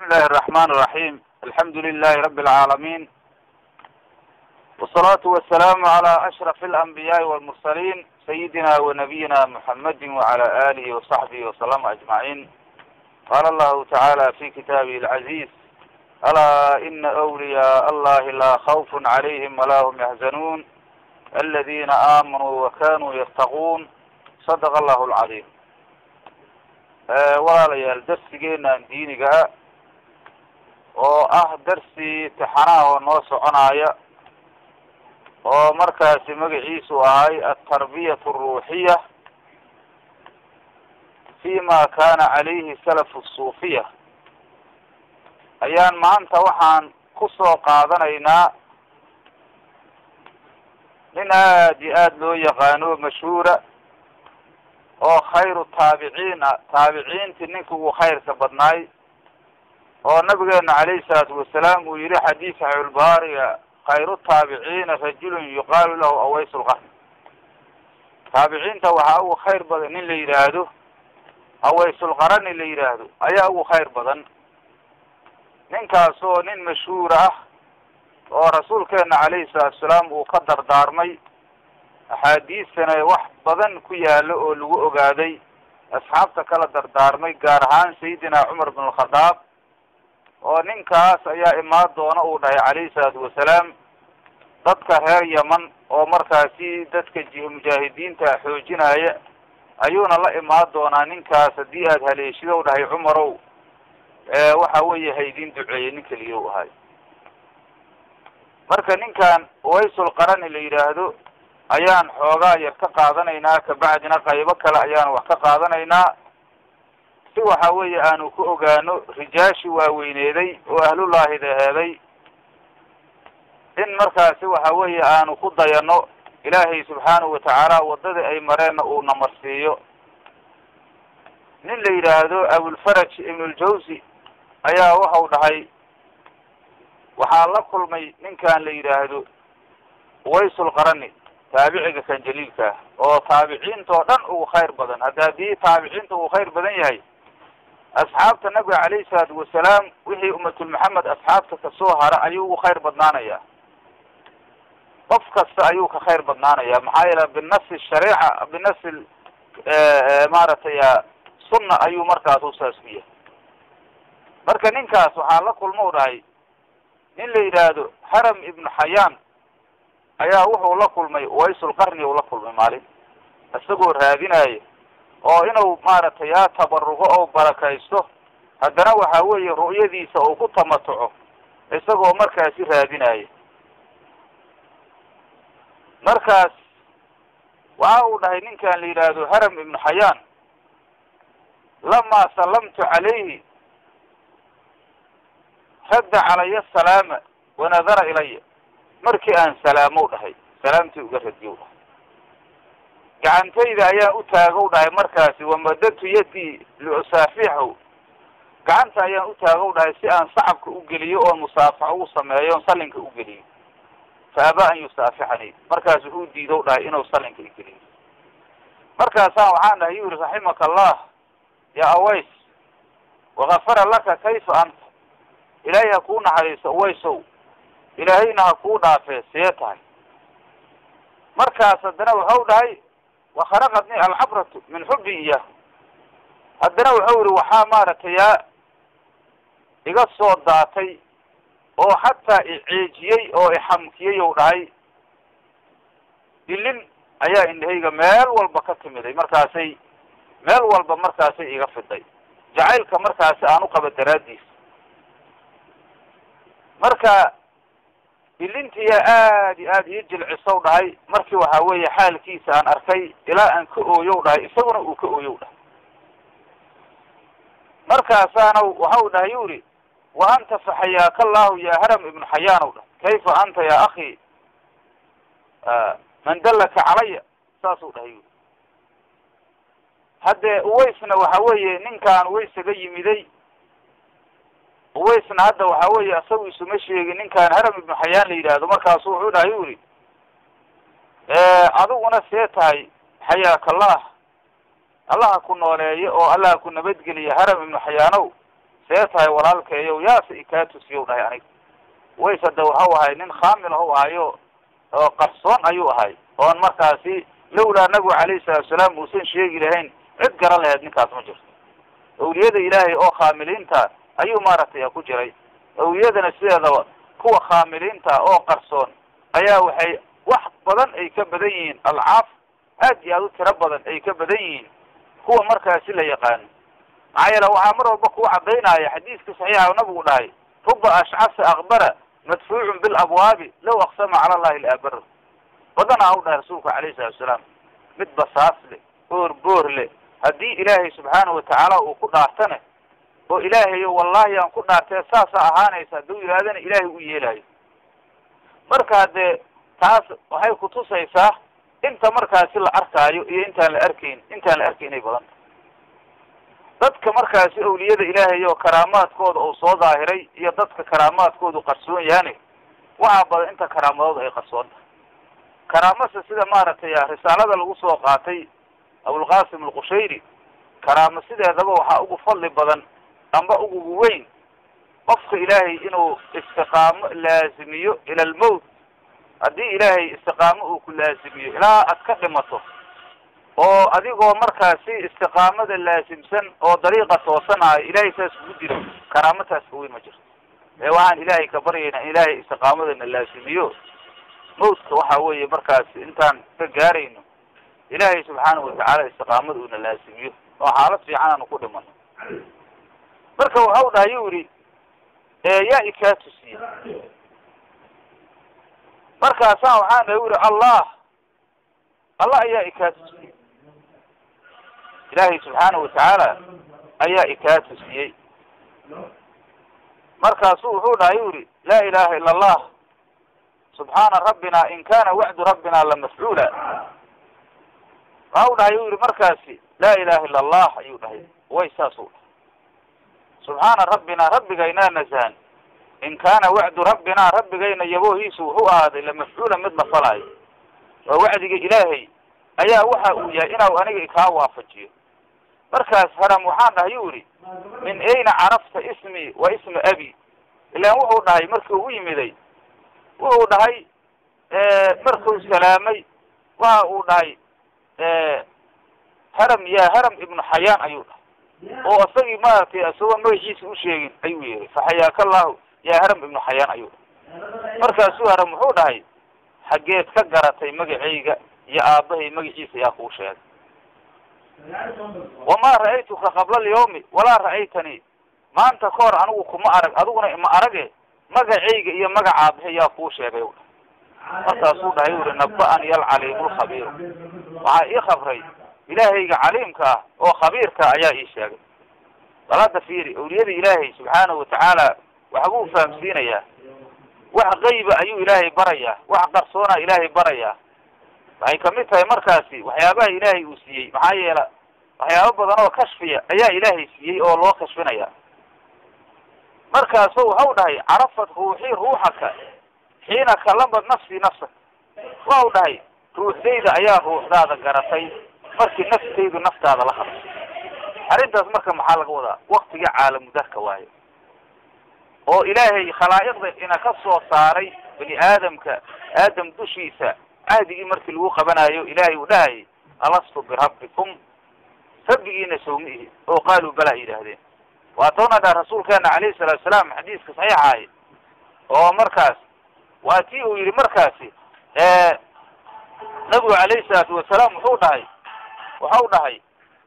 الله الرحمن الرحيم الحمد لله رب العالمين والصلاة والسلام على أشرف الأنبياء والمرسلين سيدنا ونبينا محمد وعلى آله وصحبه وسلم أجمعين قال الله تعالى في كتابه العزيز ألا إن أولياء الله لا خوف عليهم ولا هم يحزنون الذين آمنوا وكانوا يتقون صدق الله العظيم walaalayaal darsigeenan diinigaa oo ah darsi tixanaha oo noo soconaya oo markaasi magaciisu ahay altarbiyat aruuxiya fi ma kana calayhi salafu suufiya ayaan maanta waxaan kusoo qaadanaynaa nin aada iyo aada loo yaqaano mashhuura oo khayru taabiciin ah taabiciintii ninka ugu khayrka badnaay oo nabigeena calayhi salaatu wasalaam uu yihi xadiis saxiixulbaariga khayru taabiciina rajulun yuqaalu lahu aways lqarn taabiciinta waxaa ugu khayr badan nin la yidhaahdo awaysulqarani la yidhaahdo ayaa ugu khayr badan ninkaas oo nin mashhuur ah oo rasuulkeena calayhi salaatu wasalaam uu ka dardaarmay axaadiistana wax badan ku yaalo oo lagu ogaaday asxaabta kala dardaarmay gaar ahaan sayidina cumar bin alkhadaab oo ninkaas ayaa imaan doona uu dhahay calayhi salaatu wasalaam dadka reer yeman oo markaasi dadka ji mujaahidiinta xoojinaya ayuuna la imaan doonaa ninkaas haddii aada haleeshida u dhahay cumarow waxa weeye haydin duceeyey nin keliya u ahay marka ninkan waysul qarani la yidhaahdo ayaan xoogaa yar ka qaadanaynaa kabacdina qaybo kale ayaan wax ka qaadanaynaa si waxa weeye aanu ku ogaano rijaashi waaweyneeday oo ahlullaahida heeday in markaasi waxa weeye aanu ku dayano ilaahay subxaanahu watacaala waddadii ay mareenna uu namarsiiyo nin la yidhaahdo abulfaraj ibnuljawsi ayaa waxau dhahay waxaa la kulmay ninkan la yidhaahdo waysul qarani taabiciga kan jaliilka ah oo taabiciinta oo dhan ugu khayr badan hadda haddii taabiciinta uu khayr badan yahay asxaabta nabiga calayhi salaatu wasalaam wixii ummatul maxamed asxaabta kasoo hara ayuu ugu khayr badnaanaya qof kasta ayuu ka khayr badnaanaya maxaa yeele binasi shariica binasi maaragtay sunna ayuu markaas u saas ku yahay marka ninkaas waxaa la kulma u dhahay nin la yidhaahdo haram ibnu xayaan ayaa wuxuu la kulmay waysul qarni uu la kulmay maalin isagoo raadinaayo oo inuu maaragtay yaa tabarugo oo barakaysto haddana waxa weeye ru'yadiisa uu ku tamatuco isagoo markaasi raadinaayo markaas waxa uu dhahay ninkan la yidhaahdo haram ibnu xayaan lamaa sallamtu calayhi radda calaya asalaama wanadara ilaya markii aan salaamow dhahay salaamtii uga radiyow dhahay gacantayda ayaan u taagow dhahay markaasi wamadadtu yadii liusaafixahu gacanta ayaan u taagow dhahay si aan sacabka u geliyo oon musaafaxo u sameeyo oon sallinka u geliyo fa abaa an yusaafixanii markaas wuxuu diidow dhahay inuu sallinka igeliyo markaasaan waxaan dhahay yuri raximaka allah yaa aways wakafara laka kayfa anta ilaahay ha kuu naxariiso awaysow ilaahayna ha kuu dhaafee see tahay markaas haddana waxau dhahay wakharaqatni alcabratu min xubbi iyah haddana wuxuu yihi waxaa maaragtay yaa iga soo daatay oo xataa iceejiyey oo ixamkiyey ou dhahay dilin ayaa indhahayga meel walba ka timiday markaasay meel walba markaasay iga fiday jacaylka markaasi aan u qaba daraaddiis marka ilintiyaa aada iyo aada ii jilcisow dhahay markii waxa weeye xaalkiisa aan arkay ilaa aan ka ooyow dhahay isaguna uu ka ooyow dhahay markaasaana waxau dhahay yuri wa anta faxayaaka allahu ya haram ibnu xayaanow dhahay kayfa anta ya akhi man dallaka calaya saasuu dhahay yuri haddee uwaysna waxa weeye ninkaan uwaysaga yimiday uwaysna hadda waxa weeye isagu isuma sheegin ninkaan haram ibnu xayaan la yidhaahdo markaasu wuxuu dhahay yuri adiguna see tahay xayaakallah allaha ku nooleeyo oo allaha ku nabadgeliya haram ibnu xayaanow see tahay walaalkeeyow yaase ikaa tusiyow dhahay aniga ways hadda waxau ahay nin khaamil ahu ahayo oo qarsoon ayuu ahay oon markaasi lawlaa nabigu calayhi salaatu salaam uusan sheegi lahayn cid garan laheyd ninkaas ma jirto awliyada ilaahay oo khaamiliinta ayuu maaragtay ku jiray awliyadana sideedaba kuwa khaamiliinta oo qarsoon ayaa waxay wax badan ay ka badan yihiin alcaaf aad iyo aad u tiro badan ay ka badan yihiin kuwa markaasi la yaqaano maxaa yeele waxaa mar walba kuu cadaynaya xadiiska saxiixa nabigu dhahay ruba ashcasa akbara madfuucun bilabwaabi law aqsama cala allahi laabara badanaa u dhahay rasuulka calayhi salatu salaam mid basaas leh boor boor leh haddii ilaahay subxaanahu watacaala uu ku dhaartane oo ilaahayo wallahi aan ku dhaartee saasaa ahaanaysa hadduu yidhahdana ilaahay u yeelayo marka haddee taas waxay kutusaysaa inta markaasi la arkaayo iyo intaan la arkayn intaan la arkaynay badan dadka markaasi awliyada ilaahay oo karaamaadkooda uu soo daahiray iyo dadka karaamaadkoodu qarsoon yaani waxaa badan inta karaamadooda ay qarsoon tahay karaamase sida maaragtay risaalada lagu soo qaatay abulqasim alqushayri karaamo sideedaba waxaa ugu fadli badan amba ugu weyn qofka ilaahay inuu istiqaamo laazimiyo ila almowt haddii ilaahay istiqaamo uu ku laazimiyo ilaa aad ka dhimato oo adigoo markaasi istiqaamada laasimsan oo dariiqa toosanayo ilaahay saas kugu dilo karaamataas ka weyn ma jirto ee waxaan ilaahay ka baryaynaa in ilaahay istiqaamadana laasimiyo mawtka waxa weeye markaasi intaan ka gaarayno ilaahay subxaanahu watacaala istiqaamada uuna laasimiyo oo xaalad fiican aanu ku dhimano marka waxau dhahay yu yihi yaa ikaa tusiye markaasaan waxaan dhahay u yihi allah allah ayaa ikaa tusiyey ilaahay subxaanahu watacaala ayaa ikaa tusiyey markaasuu wuxuu dhahay yu yihi laa ilaha ila allah subxaana rabbina in kana wacdu rabbina lamafcuula waxau dhahay yu yihi markaasi laa ilaha ila allah ayuu dhahay way saasuu dhahay subxaana rabbina rabbigaynaa nasahan in kaana wacdu rabbina rabbigayna yaboohiisu wuxuu ahaaday lamafcuula mid la falaayo waa wacdiga ilaahay ayaa waxa uu yahay inau aniga kaa waafajiyo markaas haram waxaan dhahay yu yihi min ayna carafta ismi wa isma abi ilaan wuxuu dhahay markii u yimiday wuxuu dhahay markuu salaamay waxa uu dhahay haram ya haram ibnu xayaan ayuu dhahay oo isagii maaragtay isagoo magaciisa u sheegin ayuu yeeray faxayaaka allahu ya haram ibnu xayaan ayuu dhahay markaasuu haram wuxuu dhahay xaggeed ka garatay magacayga iyo aabbahay magaciisa yaa kuu sheegay wamaa ra'aytuka qabla alyawmi walaa ra'aytanii maanta ka hor anigu kuma arag adiguna ima arage magacayga iyo magaca aabahay yaa kuu sheegay u dhahay markaasuu dhahay u yihi naba-ani alcaliimu lkhabiiru waxaa ii khabray ilaahayga caliimka ah oo khabiirka ayaa ii sheegay bal hadda fiiri awliyada ilaahay subxaanahu watacaala waxbuu fahamsiinayaa wax qayba ayuu ilaahay barayaa wax qarsoonaa ilaahay barayaa waxay kamid tahay markaasi waxyaabaha ilaahay uu siiyey maxaa yeela waxyaabo badan oo kashfiya ayaa ilaahay siiyey oo loo kashfinaya markaasu waxau dhahay carafat ruuxii ruuxaka xiina kalamad nafsii nafsak waxau dhahay ruuxdayda ayaa ruuxdaada garatay markii naftaydu naftaada la hadlay arrintaas marka maxaa laga wadaa waktiga caalamudarka waayo oo ilaahay khalaa'iqda ina ka soo saaray bani aadamka aadam dushiisa cahdigii markii lagu qabanayo ilaahay uu dhahayay alastu birabbikum rabbigiina sawmi ihi oo qaaluu balaa yidhaahdeen waatawna dha rasuulkeena calayhi salaatu salaam xadiiska saxiixahay oo markaas waa tii uu yihi markaasi nabigu calayhi salaatu wasalaam wuxuu dhahay waxau dhahay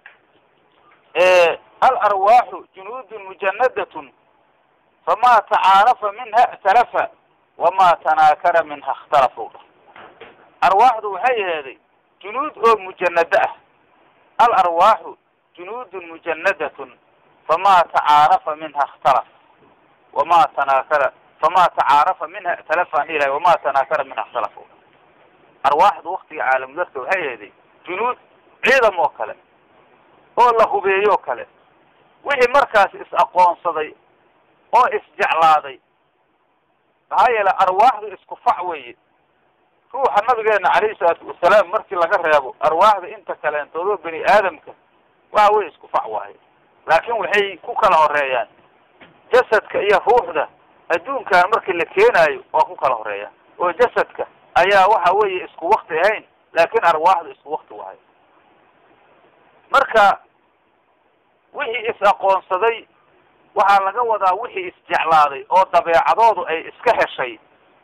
alarwaaxu junuudun mujanadatun famaa tacaarafa minha ictalafa wamaa tanaakara minha ikhtalafa u dhahay arwaaxdu waxay aheeday junuud oo mujanado ah alarwaaxu junuudun mujanadatun famaa tacaarafa minha ikhtalaf wamaa tanaakara famaa tacaarafa minha ictalafa aan ilahay wamaa tanaakara minha ikhtalafa u dhahay arwaaxdu waktiga caalamudarka waxay aheeday junuud ciidam oo kale oo la hubeeyoo kale wixii markaas is-aqoonsaday oo isjeclaaday maxaa yeele arwaaxdu isku fac weeye ruuxa nabigeena calayhi salaatu wasalaam markii laga reebo arwaaxda inta kaleentoodoo bani aadamka waxa wey isku fac waaye laakin waxay ku kala horeeyaan jasadka iyo ruuxda adduunkan markii la keenaayo waa ku kala horeeya oo jasadka ayaa waxa weeye isku wakti ahayn laakiin arwaaxdu isku wakti wahay marka wixii is-aqoonsaday waxaa laga wadaa wixii isjeclaaday oo dabeecadoodu ay iska heshay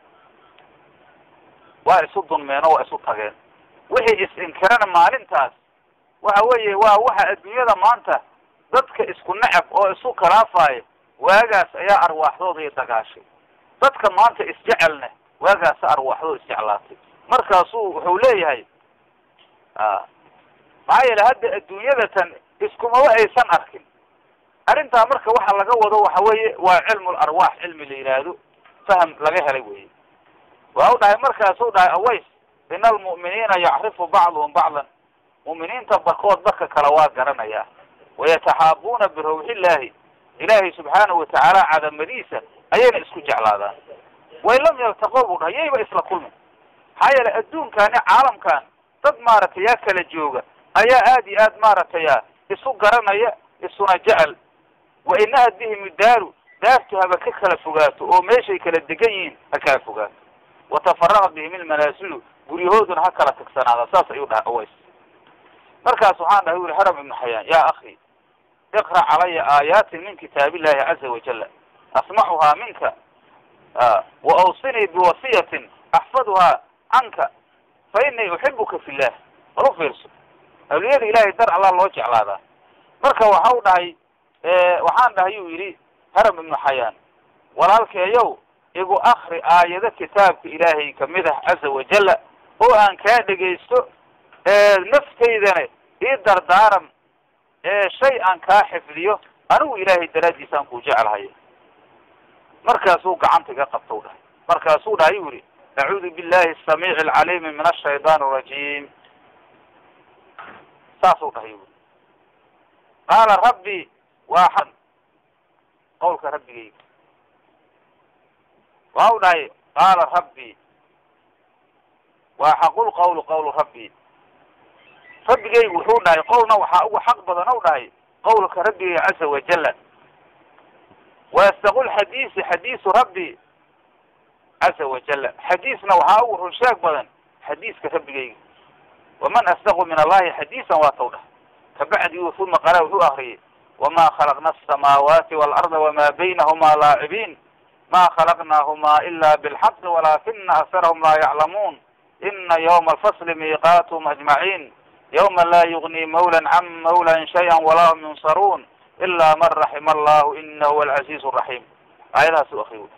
waa isu dunmeen oo waa isu tageen wixii is-inkirana maalintaas waxa weeye waa waxa adduunyada maanta dadka isku necab oo isu khilaafaaya waagaas ayaa arwaaxdooda dagaashay dadka maanta isjecelna waagaasa arwaaxdooda isjeclaatay markaasuu wuxuu leeyahay maxaa yeele hadda adduunyadatan iskumaba aysan arkin arrintaa marka waxa laga wado waxa weeye waa cilmu larwaax cilmi la yidhaahdo faham laga helay weye waa u dhahay markaasuu dhahay aways ina almu'miniina yacrifu bacduhum bacdan mu'miniinta barkood barka kale waa garanayaa wayataxaabuuna birawxillaahi ilaahay subxaanahu watacaala cadamadiisa ayayna isku jeclaadaan way lam yaltaqow buu dhahay yayba isla kulmin maxaa yeele adduunkani caalamkan dad maaragtay yaa kala jooga ayaa aad iyo aad maaragtay isu garanaya isuna jecel wa inaha bihim daaru daartu haba ka kala fogaato oo meeshay kala degan yihiin ha kala fogaato watafaraqa bihim ilmanaasilu guryahooduna ha kala tagsanaada saas ayuu dhahay aways markaas waxaan dhahay uri haram ibnu xayaan ya akhi iqra calaya aayaatin min kitaab illahi caza wajala asmacuhaa minka wa awsinii biwasiyatin axfaduhaa canka fa inii uxibuka fi llah bal u fiirso awliyada ilahay dar allah loo jeclaadaa marka waxa u dhahay waxaan dhahay uu yidhi haram ibnu xayaan walaalkeeyow igu akri aayado kitaabka ilaahay kamid ah caza wajala oo aan kaa dhegaysto naftaydana ii dardaaran shay aan kaa xifdiyo anigu ilaahay daraaddiisaan kuu jeclahay markaasuu gacanta iga qabta u dhahay markaasuu dhahay u yihi acuudu billahi asamiici alcaliimi min ashaytaan arajiim saasuu dhahay ui qaala rabbi waa xan qawlka rabbigayga waa u dhahay qaala rabbi waa xaqul qawlu qawlu rabbi rabbigaygu wuxuu dhahay qowlna waxaa ugu xaq badan u dhahay qawlka rabbigayga caza wajala waastaqul xadiisi xadiisu rabbi caza wajala xadiisna waxaa ugu runsheeg badan xadiiska rabbigayga waman asdaqu min allahi xadiisan waa taw dhah kabacdi uma qala wuxuu akriyay wama khalaqna asamaawaati waalarda wama baynahuma laacibiin ma khalaqnaahuma ila bilxaqi walakina aksarahum laa yaclamuun ina ywma alfasli miiqaatuhum ajmaciin ywma laa yugni mawlan can mawlan shaya walaa hum yunsaruun ila man raxima allahu inahu huwa alcaziiz raxiim aayadahaas u akriy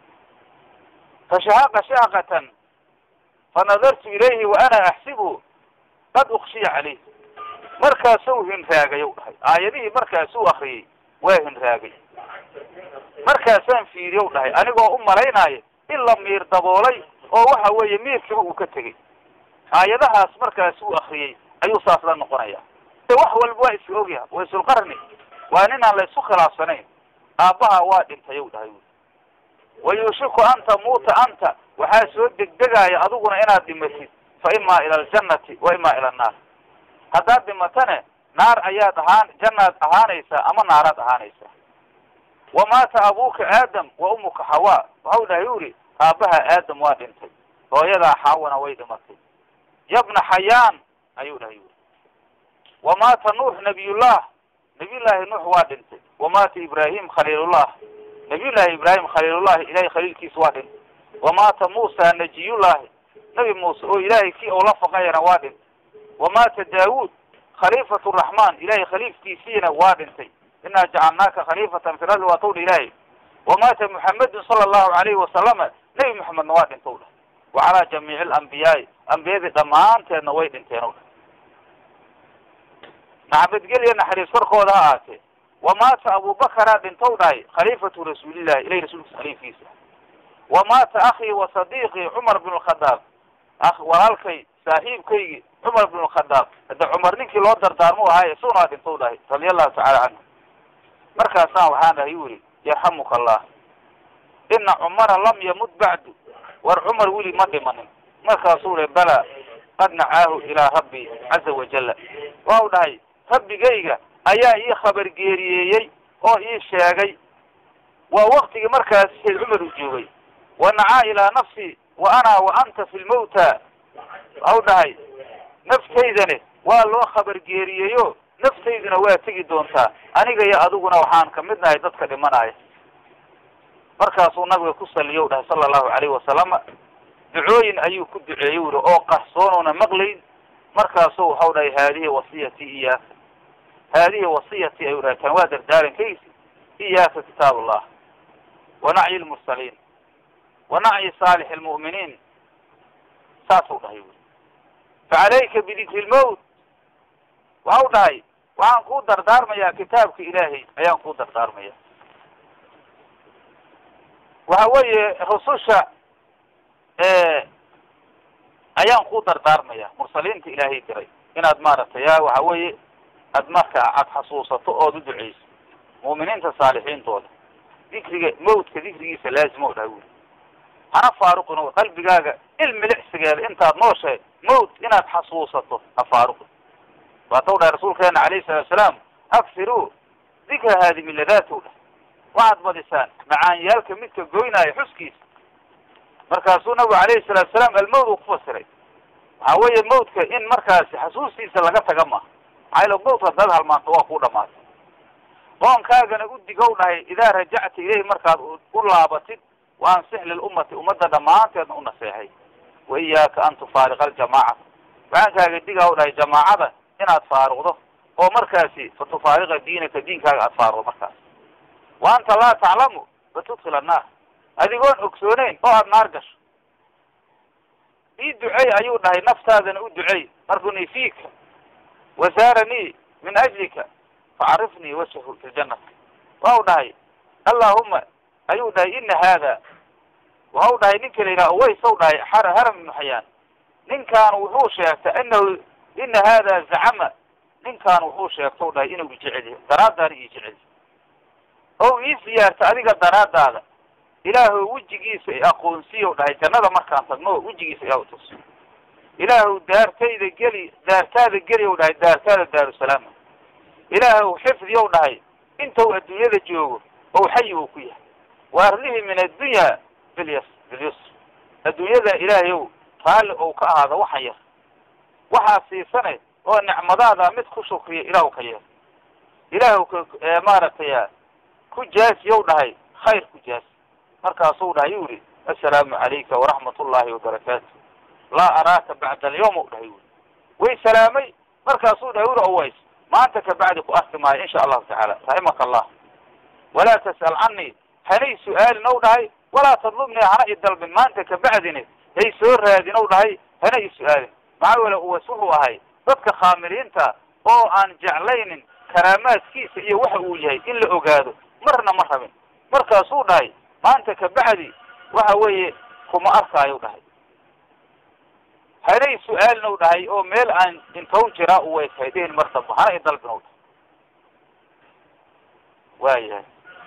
fashahaqa shaaqatan fanadartu ilayhi wa ana axsibu qad ukshiya caleyh markaasuu hinraagay u dhahay aayadihii markaasuu akriyey waa hinraagay markaasaan fiiriye u dhahay anigoo u malaynaayo in la miir daboolay oo waxa weeye miirkiiba uu ka tegey aayadahaas markaasuu akriyey ayuu saas la noqonaya wax walba waa iska ogyaha waysulqarni waa ninaan la isku khilaafsanayn aabbaha waa dhintay u dhahay wayuushiku an tamuuta anta waxaa soo degdegaaya adiguna inaad dhimatid fa imaa ila aljannati wa imaa ila annaar haddaad dhimatane naar ayaad ahaan jannaad ahaanaysaa ama naaraad ahaanaysaa wamaata abuuka aadam wa umuka xawaa waxau dhahay uri aabbaha aadam waa dhintay hooyadaa xaawana way dhimatay yabna xayaan ayuu dhahay uri wamaata nuux nabiyullah nabiyullaahi nuux waa dhintay wamaata ibraahim khaliilullah nabiyullaahi ibraahim khaliilullahi ilahay khaliilkiisa waa dhintay wamaata muusa najiyullaahi nabi muuse oo ilaahay kii ou la faqayana waa dhintay wamaata daawuud khaliifatu raxmaan ilahay khaliifkiisiina waa dhintay inaa jacalnaaka khaliifatan fi lardi waa tawdha ilaahay wamaata muxamedun sala allahu alayhi wasalama nebi moxamedna waa dhintow dhah wa calaa jamiici alambiyaai ambiyadii dhammaanteedna way dhinteen o dhah naxabadgelya naxariis korkooda ha aatee wamaata abubakaraa dhintow dhahay khaliifatu rasuulillahi ilahi rasuulkiisa khaliifkiisa wamaata akhii wa sadiiqii cumar bn lkhadaab a walaalkay saaxiibkaygii cumar bn lkhadaab hadda cumar ninkii loo dardaarmu ahaay isaguna waa dhintow dhahay radia allahu tacala canhu markaasaan waxaan dhahay yuri yarxamuka allah ina cumara lam yamut bacdu war cumar weli ma dhimanin markaasuu le bala qad nacaahu ilaa rabbi caza wajala waa u dhahay rabbigayga ayaa ii khabar geeriyeeyey oo ii sheegay waa waktigii markaas sayd cumar uu joogay wanacaa ilaa nafsi wa ana wa anta fi lmawta waxau dhahay naftaydane waa loo khabar geeriyeyo naftayduna waa tegi doontaa aniga iyo adiguna waxaan kamid nahay dadka dhimanaya markaasuu nabiga ku saliyo dhahay sala allahu calayhi wasalama ducooyin ayuu ku duceeyey wuri oo qarsoonuuna maqlayn markaasuu waxau dhahay haadihi wasiyati iyaaka haadihi wasiyati ayuu dhahay kan waa dardaarankaysi iyaaka kitaab allah wa nacyi lmursaliin wa nacyi saalix lmu'miniin saasuu dhahay wuri facalayka bidikri lmowt waxau dhahay waxaan kuu dardaarmayaa kitaabka ilaahay ayaan kuu dardaarmaya waxa weeye rususha ayaan kuu dardaarmaya mursaliinta ilaahay diray inaad maaragtay ya waxa weeye aad marka aad xasuusato ood u duceyso mu'miniinta saalixiintooda dikriga mawtka dikrigiisa laazima o dhaha wuri hana faaruqin qalbigaaga ilmilicsigeeda intaad nooshahay mawt inaad xasuusato ha faaruqin waatau dhahay rasuulkeena alayhi salatu asalaam aksiru dikra haadimi ladaatow dhah waxaad badisaan macaanyaalka midka goynaayo xuskiisa markaasuu nabigu alayhi salatu salaam almawt uu kufasiray waxa weeye mawtka in markaasi xasuustiisa laga taga maha maxaa yale mawtka hadaad halmaanto waa kuu dhamaatay qoonkaagana u digow dhahay idaa rajacta ilayhi markaad u laabatid wa ansix lilummati ummadda dhammaanteedna u naseexay wa iyaaka an tufaariqa aljamaacata waxaankaaga digaw dhahay jamaacada inaad faaruqdo oo markaasi fa tufaariqa diinaka diinkaaga aada faaruqdo markaas wa anta laa taclamu fatudkil annaar adigoon ogsooneyn oo aada naar gasho ii ducey ayuu dhahay naftaadana u ducey markuni fiika wasaaranii min ajlika facarifnii wajhahu fi ljanati waxau dhahay allahuma ayuu dhahay ina haada waxau dhahay ninka la yidhaha uways dhahay haram ibnu xayaan ninkaan wuxuu sheegtay inahu ina hada zacama ninkaan wuxuu sheegtau dhahay inuu ijeceliyo daraadaana ii jeceliyo o ii siyaarta adiga daraadaada ilaahu wejigiisa i aqoonsiyow dhahay jannada markaan tagno wejigiisa ilah tus ilaahu daartayda geli daartaada geli ow dhahay daartaada daarusalaama ilaahu xifdiyow dhahay inta uu adduunyada joogo ou xayi uu ku yahay wa arlihi min addunya bilyas bilyusr adduunyada ilaahay ow raalli ou ka ahaado waxan yar waxaa siisane oo nicmadaada mid ku shukriya ilaahu ka yeer ilaahu ka maaragtay ku jaasiyow dhahay khayr ku jaasi markaasuu dhahay yuu yihi assalaamu calayka waraxmat ullahi wabarakaatu laa araaka bacda alyawm u dhahay wuri way salaamay markaasuu dhahay wuri oways maanta kabacdi ku arki maayo insha allahu tacaala raximaka allah walaa tas'al canii hanay su-aalin ow dhahay walaa tadlubnii hana i dalbin maanta kabacdini hay soo raadin ow dhahay hana i su-aalin maxaa wele uways wuxuu ahay dadka khaamiliinta oo aan jeclaynin karaamaadkiisa iyo waxa uu yahay in la ogaado marna ma rabin markaasuu dhahay maanta kabacdi waxa weeye kuma arkaayo dhahay hanay su-aalin ow dhahay oo meel aan intow jiraa u weytahay dhihin mar damba hana i dalbin ow dhahay waayahay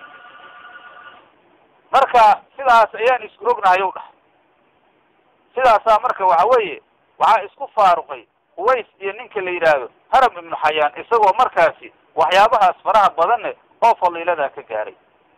marka sidaas ayaan isku ognahay ow dhahay sidaasaa marka waxa weeye waxaa isku faaruqay uways iyo ninka la yidhaahdo haram ibnu xayaan isagoo markaasi waxyaabahaas faraha badanne oo faliiladaa ka gaaray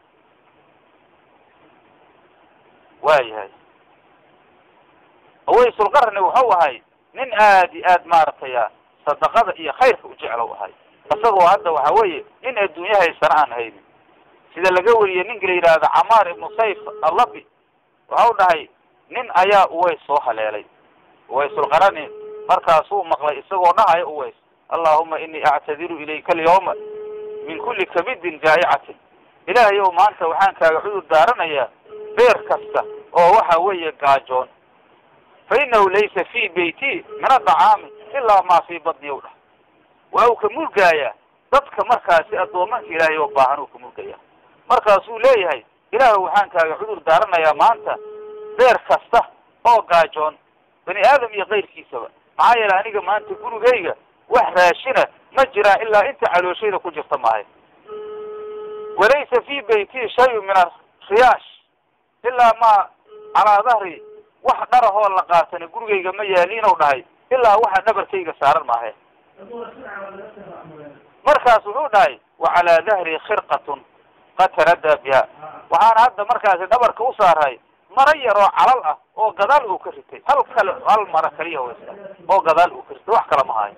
waayahay uwaysulqarni wuxuu ahay nin aad iyo aad maaragtay sadaqada iyo khayrka u jeclow ahay isagoo hadda waxa weeye nin adduunya haysana aan haynin sida laga wariyey ninka la yidhaahdo camaar ibnu sayf allabi waxau dhahay nin ayaa uways soo haleelay uwaysulqarani markaasuu maqlay isagoo dhahayo uways allahuma inii actadiru ilayka alyawma min kulli kabidin jaa'icatin ilaahay ow maanta waxaan kaaga cudur daaranayaa beer kasta oo waxa weeye gaajoon fa inahu laysa fi beyti min adacaami ilaa maa fii badni ow dhah waa uu ka mulgaayaa dadka markaasi addoomanka ilaahay oo baahan uu ka mulgaya markaasuu leeyahay ilaahu waxaan kaaga cudur daaranayaa maanta beer kasta oo gaajoon bani aadam iyo kayrkiisaba maxaa yeele aniga maanta gurigayga wax raashina ma jiraan ilaa inta calooshayda ku jirta maahay walaysa fi beyti shayun min ariyaash ilaa ma calaa dahri wax dharahoo la qaatana gurigayga ma yaaliinow dhahay ilaa waxa dhabarkayga saaran maahe markaas wuxuu dhahay wa calaa dahri khirqatun qad taradaa biha waxaana hadda markaasi dhabarka u saaray mara yaroo calal ah oo gadaal uu ka ritay hal kale hal mara kaliya waysta oo gadaal uu ka ritay wax kale ma hayo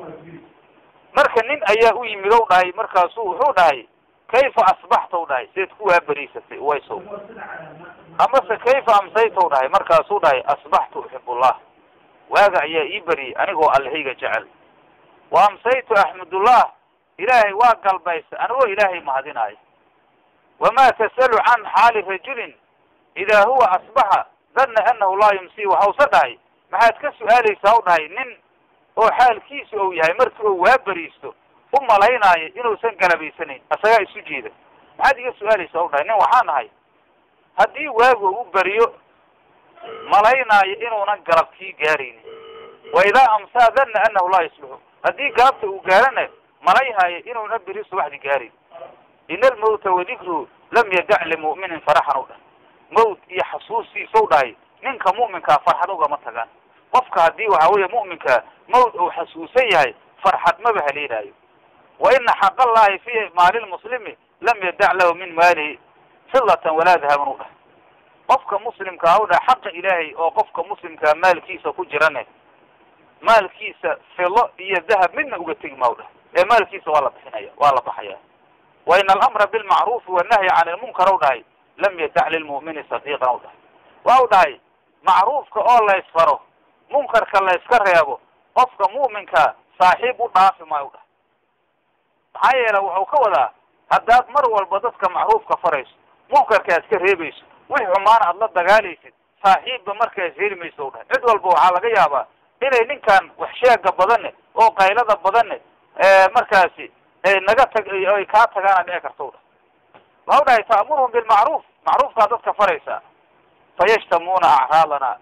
marka nin ayaa u yimid ou dhahay markaasuu wuxuu dhahay kayfa asbaxta u dhahay seed ku waaberiisatay waysow amase kayfa amsayta u dhahay markaasuu dhahay asbaxtu uxibullah waaga ayaa ii beriyey anigoo allihayga jecel wa amsaytu axmudullah ilaahay waa galbaysa anigoo ilaahay mahadinaayo wamaa tasalu can xaali rajulin idaa huwa asbaxa danna anahu laa yumsi waxausa dhahay maxaad ka su-aalaysaa u dhahay nin oo xaalkiisu ou yahay markii uu waa beriisto u malaynaayo inuusan galabaysanayn asagaa isu jeeda maxaad iga su-aalaysaa u dhahay nin waxaan ahay haddii waagu u beriyo malaynaayo inuunan galabkii gaaraynin wa idaa amsaa danna anahu laa yusbixu haddii galabta uu gaarana malayhaayo inuuna beri subaxdi gaarin ina almawta wadikruhu lam yadac limu'minin faraxan u dhahay mawt iyo xasuustiisa u dhahay ninka mu'minkaa farxad ugama tagaan qofka haddii waxa weeye mu'minka mawt uu xasuusan yahay farxad maba haleelaayo wa ina xaq allahi fi maali lmuslimi lam yadac lahu min maalihi fidatan walaa dahaban u dhahay qofka muslimkaa u dhahay xaqa ilaahay oo qofka muslimkaa maalkiisa ku jirane maalkiisa filo iyo dahab midna uga tegi ma u dhahay ee maalkiisa waa la bixinaya waa la baxaya wa ina alamra bilmacruufi wannahyi can ilmunkar u dhahay lam yadac lilmu'mini sadiiqan u dhahay waa u dhahay macruufka oo la ysfaro munkarka la yska reebo qofka mu'minkaa saaxiib u dhaafi maayo u dhahay maxaa yeele wuxuu ka wadaa haddaad mar walba dadka macruufka farayso munkarka aad ka reebayso wix xumaana aad la dagaalaysid saaxiibba markaas heli mayso u dhahay cid walba waxaa laga yaabaa inay ninkan wax sheega badane oo qaylada badane markaasi ay naga tag ay kaa tagaana dhici karta u dhahay waxa u dhahay ta'muruhum bilmacruuf macruufkaa dadka faraysaa fayashtamuuna acraadana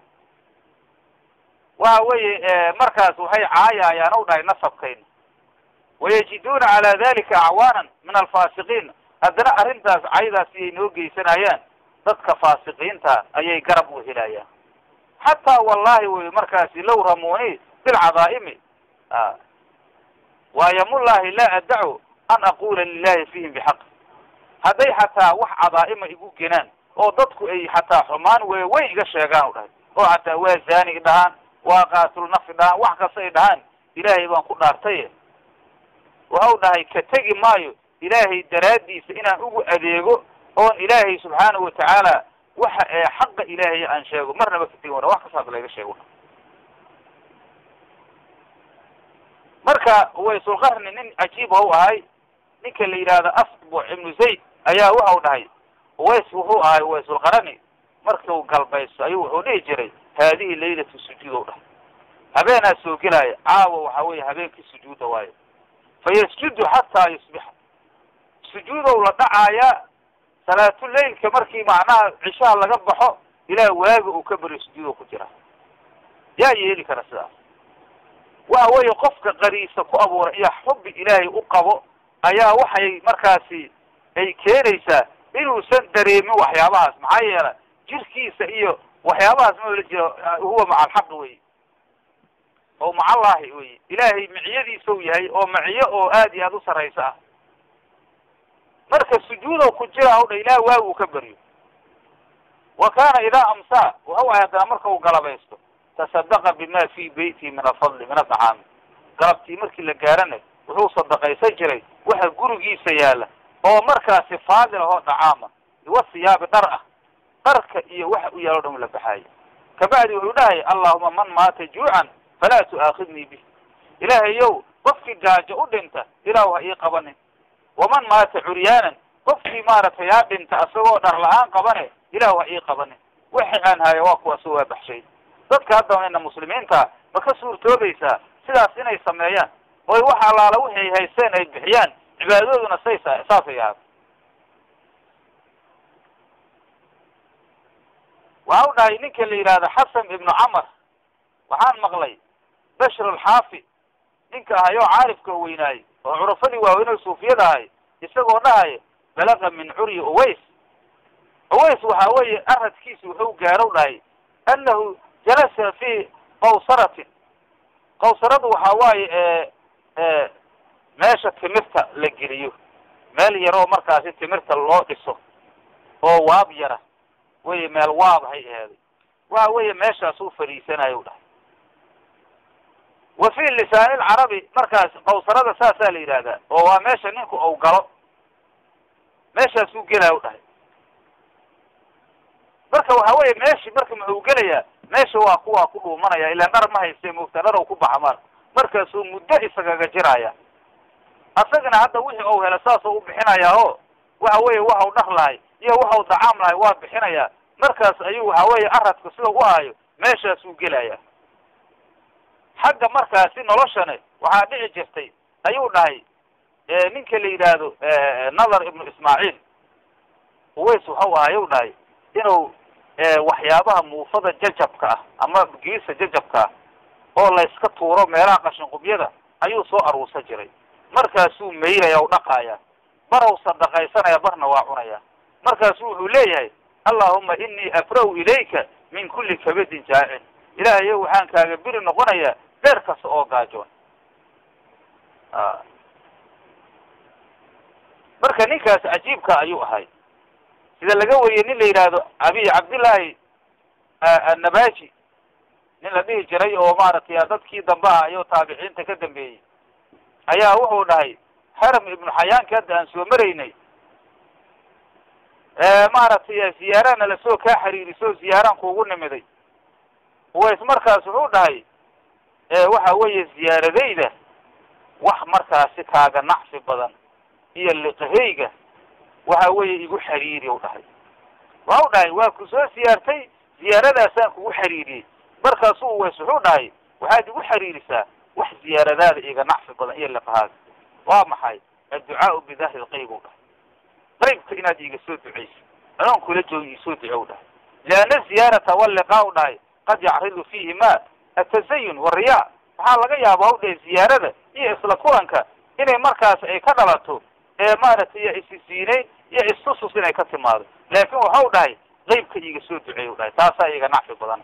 waxa weeye markaas waxay caayaayaan u dhahay nasabkayna wayajiduuna calaa dalika acwaanan min alfaasiqiin haddana arrintaas caydaas iyay noo geysanayaan dadka faasiqiinta ayay garab u helayaan xataa wallahi wey markaasi low ramuuni bilcadaa'imi waayamullahi laa adacu an aqula lilahi fihim bixaq hadday xataa wax cadaa'ima igu genaan oo dadku ay xataa xumaan weeweyn iga sheegaan u dhahay oo xataa waa zaani dhahaan waa qaatul nafi dhahaan wax kasta ay dhahaan ilaahay baan ku dhaartaye waxau dhahay ka tegi maayo ilaahay daraaddiisa inaan ugu adeego oon ilaahay subxaanahu watacaala waxa ee xaqa ilaahay aan sheego marnaba ka tegi wana wax kastaas layga sheego marka waysulqarni nin cajiib u ahay ninka la yidhaahdo asbuc ibnu zayd ayaa waxau dhahay ways wuxuu ahay waysulqarani markuu galbaysto ayuu wuxuu dhihi jiray haadihi laylatu sujuud o dhahay habeenaa soo gelaya caawa waxa weeye habeenkii sujuuda waayo fayasjudu xataa yusbixa sujuudow la dhacaayaa salaatuleylka markii macnaha cishaha laga baxo ilaa waaga uu ka beriyo sujuudo ku jira yaa yeeli kara sidaas waxa weeye qofka qariisa ku abuuray iyo xubbi ilaahay u qabo ayaa waxay markaasi ay keenaysaa inuusan dareemin waxyaabahaas maxaa yeela jirkiisa iyo waxyaabahaas ma la jiro huwa maca alxaqi wey oo macallaahi wey ilaahay miciyadiisa u yahay oo maciyo oo aad iyo aad u sarraysa ah marka sujuudow ku jira o dha ilaah waagu uu ka beryo wa kaana idaa amsaa waxau ahay haddana marka uu galabaysto tasadaqa bima fi beyti min alfadli min adacaami galabtii markii la gaarana wuxuu sadaqaysan jiray waxa gurigiisa yaala oo markaasi faadil ahoo dhacaama iwa siyaabi dhar ah dharka iyo waxa u yaalo dhan la baxaayo kabacdi wuxuu dhahay allahuma man maata juucan falaa tu'aakhidnii bih ilaahayow qofkii gaajo u dhinta ilaahu ha ii qabanin waman maata curyaanan qofkii maaragtay yaa dhinta asagoo dhar la-aan qabane ilaahu ha ii qabanin wixii aan haya waa kuwa soo waa baxshay dadka hadda ina muslimiinta ma ka suurtoobaysaa sidaas inay sameeyaan oy wax allaala wixi ay haysteen ay bixiyaan cibaadadooduna say saasay ahaad waxa u dhahay ninka la yidhaahdo xasan ibnu camar waxaan maqlay bashr alxaafi ninka ahay oo caarifka weynaayey oo curafadii waaweyn suufiyada ahay isagoo dhahaya balaqa min curyi uways uways waxa weeye aradkiisa wuxuu gaaro dhahay annahu jalasa fi qawsaratin qawsaradu waxa waaye meesha timirta la geliyo meel yaroo markaasi timirta loo dhiso oo waab yara weye meel waab hay aheeday waxa weeye meeshaasuu fadhiisanayo dhahay wa fi lisaani lcarabi markaas qawsarada saasaa la yidhahdaa oo waa meesha ninku ou galo meeshaasuu gelaya u dhahay marka waxa weeye meeshi marka muxuu gelayaa meesha waa kuwaa ku dhuumanaya ilaan dhar ma hayste moogta dhar u ku baxa mar markaasuu muddo isagaga jiraya asagana hadda wixii ou hela saasoo u bixinayaa oo waxa weeye waxau dhar lahay iyo waxau dacaam lahay waa bixinayaa markaas ayuu waxa weeye aradka sida u hayo meeshaasuu gelaya xagga markaasi noloshane waxaa dhici jirtay ayuu dhahay ninka la yidhaahdo nathar ibnu ismaaciil uways waxau ahayuu dhahay inuu waxyaabaha muufada jajabka ah ama giisa jajabka ah oo layska tuuro meelaha qashinqubyada ayuu soo aruursan jiray markaasuu maylaya o dhaqaaya barow sadaqaysanaya barna waa cunaya markaasu wuxuu leeyahay allahuma inii afra-u ilayka min kulli kabadin jaacin ilaahayo waxaan kaaga biri noqonayaa beer kasta oo gaajoon marka ninkaas cajiibka ayuu ahay sida laga wariyey nin la yidhaahdo abiy cabdillaahi annabaji nin la dhihi jiray oo maaragtay dadkii dambe ah iyo taabiciinta ka dambeeyey ayaa wuxuu dhahay haram ibnu xayaanka hadda aan soo maraynay maaragtay ziyaarana lasoo kaa xiriiriso ziyaaraan kuugu nimiday uways markaas wuxuu dhahay waxa weeye ziyaaradayda wax markaasi kaaga nacfi badan iyo liqahayga waxa weeye igu xiriiri u dhahay waxau dhahay waa ku soo siyaartay ziyaaradaasaan kugu xiriiriyey markaasuu uways wuxuu dhahay waxaad igu xiriirisaa wax ziyaaradaada iga nacfi badan iyo liqahaaga waa maxay adducaau bidahri lqayb u dhahay qaybka inaad iiga soo ducayso anoon kula joogi iisoo duco u dhahay lianna ziyaarata walliqaa u dhahay qad yacridu fiihi ma atazayun wariyaa waxaa laga yaabaa u dhahay ziyaarada iyo isla kulanka inay markaas ay ka dhalato ee maaragtay isisiineyn iyo istusus inay ka timaado laakin waxau dhahay qeybka iiga soo duceey u dhahay taasaa iiga nacfi badan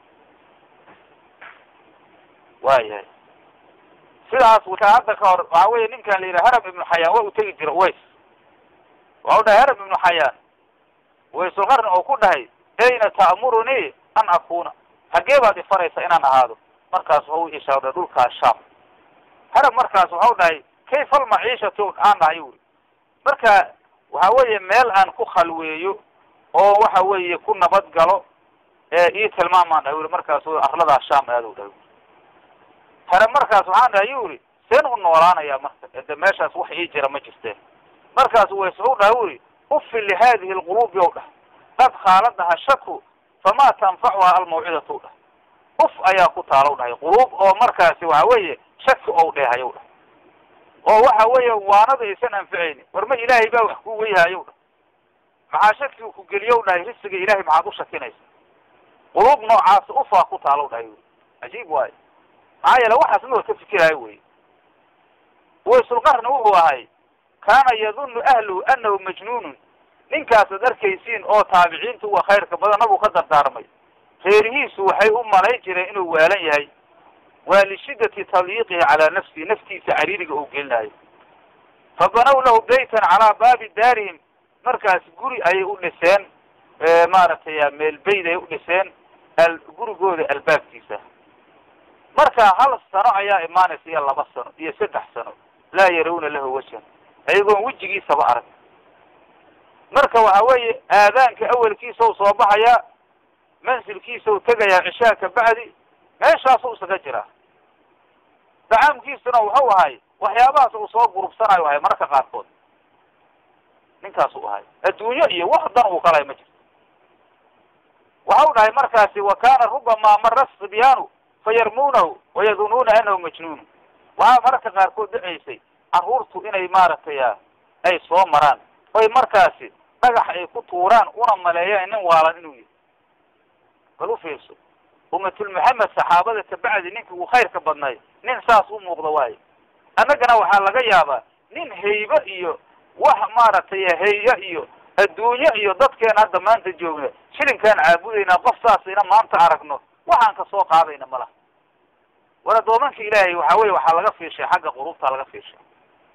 waayahay sidaas wataa hadda ka hor waxa weeye ninkan la yidhaha haram ibnu xayaan waa u tegi jira uways waxau dhahay haram ibnu xayaan waysulqarni oo ku dhahay ayna ta'murunii an akuna hagee baad ifaraysa inaan ahaado markaas waxau ishaadhay dhulkaas shaam haram markaas waxau dhahay kayfa almaciishatu aan dhahay uri marka waxa weeye meel aan ku khalweeyo oo waxa weeye ku nabad galo ee ii tilmaamaan dhahay uri markaas arladaas shaam aadu dhahay haram markaas waxaan dhahay yu uri seen u noolaanayaa marka ede meeshaas wax ii jira ma jirteen markaas ways wuxuu dhahay uri ufin lihadihi lquluubi ow dhah qad khaaladaha shaku famaa tanfacuha almawcidatu dhah uf ayaa ku taalow dhahay quluub oo markaasi waxa weeye shaki ou dheehayow dhah oo waxa weeye waanada aysan anficaynin war ma ilaahay baa wax ku weyhayow dhah maxaa shakigu ku geliyow dhahay risiga ilahay maxaad u shakinaysa quluub noocaasi ufaa ku taalow dhahay uri cajiib waayo maxaa yeele waxaas ma ka fikiraayo wey waysulqarni wuxuu ahay kaana yadunnu ahluhu anahu majnuunun ninkaasad arkaysiin oo taabiciinta uwa khayrka badana buu ka dardaarmay reerihiisu waxay u malayn jireen inuu waalan yahay waa lishiddati tadyiiqihi calaa nafsihi naftiisa cariiriga uu gelinayo fa banaw lahu baytan calaa baabi daarihim markaas guri ayay u dhiseen maaragtay meel bayd ay u dhiseen gurigooda albaabkiisa marka hal sano ayaa imaanaysa iyo laba sano iyo saddex sano laa yarawna lahu wajhan ayagoon wejigiisaba arag marka waxa weeye aadaanka awelkiisa u soo baxayaa mansilkiisa u tegayaa cishaa ka bacdi meeshaasu isaga jiraa dacaamkiisuna wuxuu ahay waxyaabahaas uu soo gurubsanayo ahay mararka qaarkood ninkaas u ahay adduunyo iyo wax dan uu kalay ma jirto waxau dhahay markaasi wa kaana rubamaa mara sibyaanu fayarmuunahu wayadunuuna anahu majnuun waxaa mararka qaarkood dhacaysay carruurtu inay maaragtay ay soo maraan oy markaasi dhagax ay ku tuuraan una maleeyaan nin waalan inuu yahay bal u fiirso ummatul maxamed saxaabada kabacdi ninkii uu khayrka badnay nin saas u muuqda waayo annagana waxaa laga yaabaa nin haybe iyo wax maaragtay hayya iyo adduunyo iyo dadkeena hadda maanta joogna shilinkaan caabudaynaa qof saasayna maanta aragno waxaan ka soo qaadayna ma laha war addoomanka ilaahay waxa weye waxaa laga fiishay xagga qulubta laga fiishay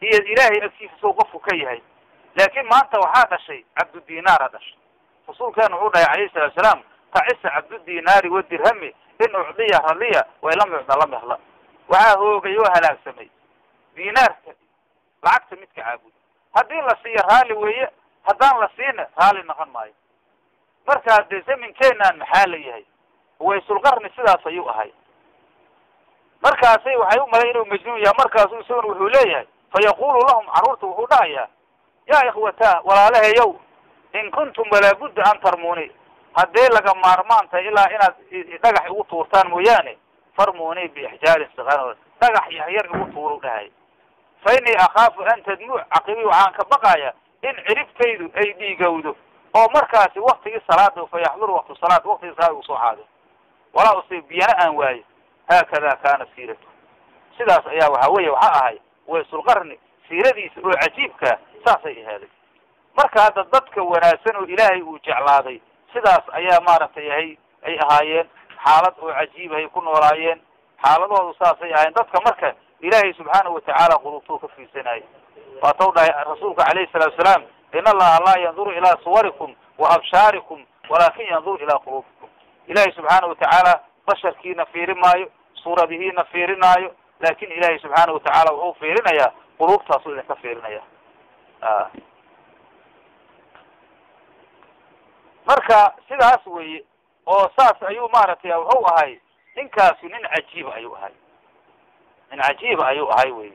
iyo ilaahay agtiisa sow qofku ka yahay laakiin maanta waxaa dhashay cabdudinaara dhashay rasuulkeenu wuxuu dhahay calayhi salatu salaam tacisa cabdudinaari wadirhami in ucdiya radiya way lam yucda lam yahla waxaa hoogay oo halaagsamay dinaarka lacagta midka caabuda haddii la siiyo raalli weeye haddaan la siina raalli noqon maayo markaa dee zaminkeenaan maxaa la yahay waysulqarni sidaas ayuu ahay markaasay waxay u malay inuu majnuun yahay markaasu isaguna wuxuu leeyahay fa yaqulu lahum carruurta wuxuu dhahayaa yaa ikhwataa walaalahayow in kuntum walaabudda an tarmuuni haddee laga maarmaan tahay ilaa inaad dhagax igu tuurtaan mooyaane farmuuni biixjaarin siqaar dhagax yahyar igu tuuru dhahay fa innii akhaafu an tadmuu caqibii waxaan ka baqaya in ciribtaydu ay dhiigowdo oo markaasi waktigii salaada fa yaxduru waktu salaad waktigii salaada usoo xaado walaa usiib biyana aan waayo haakada kaana siiratu sidaas ayaa waxa weeye waxaa ahay waysulqarni siiradiisa oo cajiibkaa saasay ahaaday marka hadda dadka wanaagsan oo ilaahay uu jeclaaday sidaas ayaa maaragtay ahay ay ahaayeen xaalad oo cajiib ay ku noolaayeen xaaladoodu saasay ahaayeen dadka marka ilaahay subxaanahu watacaala qulubtuu ka fiirsanayay waatau dhahay rasuulka calayhi salaatu salaam in allaha laa yanduru ilaa suwarikum wa abshaarikum walaakin yanduru ilaa quluubikum ilaahay subxaana watacaala basharkiina fiiri maayo suuradihiina fiirinaayo laakin ilaahay subxaana watacaala wuxuu fiirinayaa quluubtaasuu idinka fiirinaya marka sidaas weeye oo saas ayuu maaragtay wuxuu ahay ninkaasu nin cajiiba ayuu ahay nin cajiiba ayuu ahay wey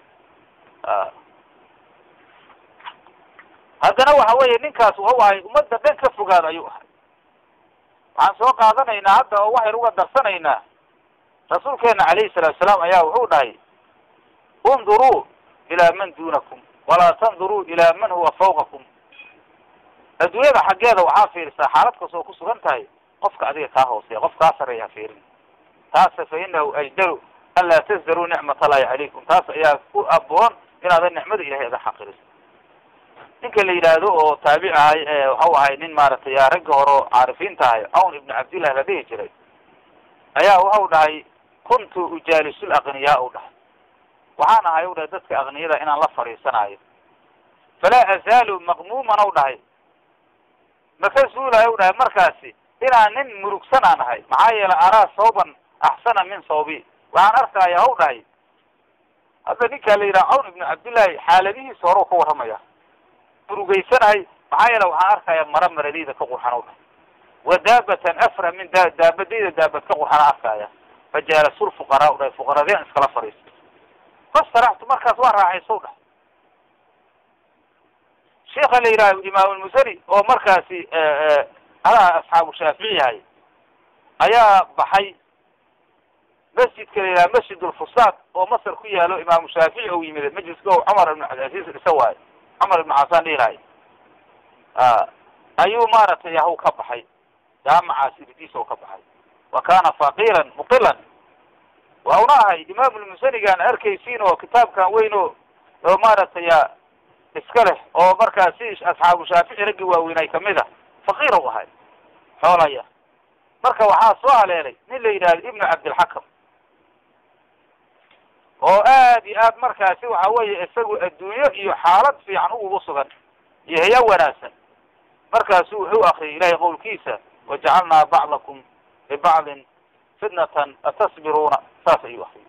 haddana waxa weeye ninkaas wuxuu ahay ummadda dhan ka fogaada ayuu ahay waxaan soo qaadanaynaa hadda oo waxaynu uga darsanaynaa rasuulkeena calayhi salaatu salaam ayaa wuxuu dhahay unduruu ilaa man duunakum walaa tanduruu ilaa man huwa fawqakum adduunyada xaggeeda waxaa fiirisaa xaalad kastoo ku sugan tahay qofka adiga kaa hooseeya qof kaa sarreeya ha fiirin taasa fa inahu ajdaru an laa tasdaruu nicmat allahi calaykum taas ayaa ku aboon inaadan nicmada ilahay ada xaqiriso ninka la yidhaahdo oo taabic ahay waxau ahay nin maaragtay ragga hore oo caarifiinta ahay cawn ibnu cabdillah la dhihi jiray ayaa waxau dhahay kuntu ujaalisul aqniyaa u dhahay waxaan ahay u dhahay dadka aqniyada inaan la fadhiisanaayo falaa azaalu maqmuuman u dhahay maka zuulayo u dhahay markaasi inaan nin murugsan aan ahay maxaa yeelay araa sawban axsana min sawbi waxaan arkaya haw dhahay hadda ninkaa la yidhaha cawn ibnu cabdillahi xaaladihiisa hore u ka warramaya murugaysanahay maxaa yeele waxaan arkaya mara maradeyda ka qurxan u dhahay wa daabatan afra min da daabadayda daabad ka qurxana arkaya fa jaalasul fuqaraa u dhahay fuqaradeen iskala fadhiista fastaraxtu markaas waa raaxayso u dhahay sheika la yidhaha imaam almusani oo markaasi adaha asxaabu shaafici yahay ayaa baxay masjidka la yidhaha masjid ulfusaad oo masar ku yaalo imaamu shaafici ou yimid majliska o cumar ibn cabdilcaziz dhisa waayo cumar ibn xasan dhihilahay ayuu maaragtay yahu ka baxay jaamacaas irdiisa oo ka baxay wa kana faqiran muqilan waa una ahay imaam lmusanigaan arkaysiin oo kitaabkan weyn oo oo maaragtay iska leh oo markaa si asxaabu shaafici raggi waaweynay kamid a faqiir u ahay xoolaya marka waxaa soo haleelay nin la yidhahdo ibnu cabdilxakam oo aad iyo aad markaasi waxa weeye isagu adduunyo iyo xaalad fiican ugu sugan iyo haya wanaagsan markaasu wuxuu akriyay ilahay qowlkiisa wajacalnaa bacdakum libacdin fitnatan atasbiruuna saas ayuu akriyay